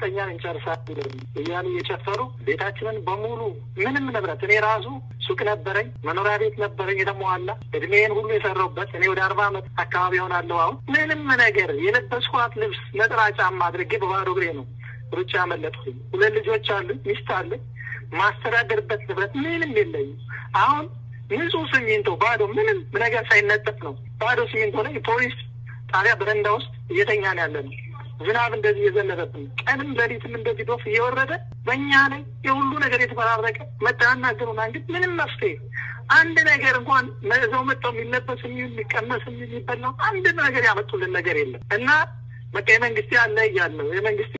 እርግጠኛ እንጨርሳለን እያሉ እየጨፈሩ ቤታችንን በሙሉ ምንም ንብረት እኔ ራሱ ሱቅ ነበረኝ፣ መኖሪያ ቤት ነበረኝ የተሟላ እድሜን ሁሉ የሰራሁበት እኔ ወደ አርባ ዓመት አካባቢ ሆናለሁ። አሁን ምንም ነገር የለበስኳት ልብስ ነጠላ ጫማ አድርጌ በባዶ እግሬ ነው ሩጫ ያመለጥኩኝ። ሁለት ልጆች አሉኝ፣ ሚስት አለኝ፣ ማስተዳደርበት ንብረት ምንም የለኝም። አሁን ንጹህ ሲሚንቶ ባዶ ምንም ነገር ሳይነጠፍ ነው ባዶ ሲሚንቶ ላይ ፖሊስ ጣቢያ በረንዳ ውስጥ እየተኛ ነው ያለ ነው። ዝናብ እንደዚህ እየዘነበብን ቀንም ሌሊትም እንደዚህ ዶፍ እየወረደ በእኛ ላይ የሁሉ ነገር የተፈራረቀ መጠናናገሩና እንግዲህ ምንም መፍትሄ አንድ ነገር እንኳን መዘው መጥተው የሚለበስ የሚሆን የሚቀመስ የሚበላው አንድ ነገር ያመጡልን ነገር የለም እና በቃ የመንግስት ያለ እያለው የመንግስት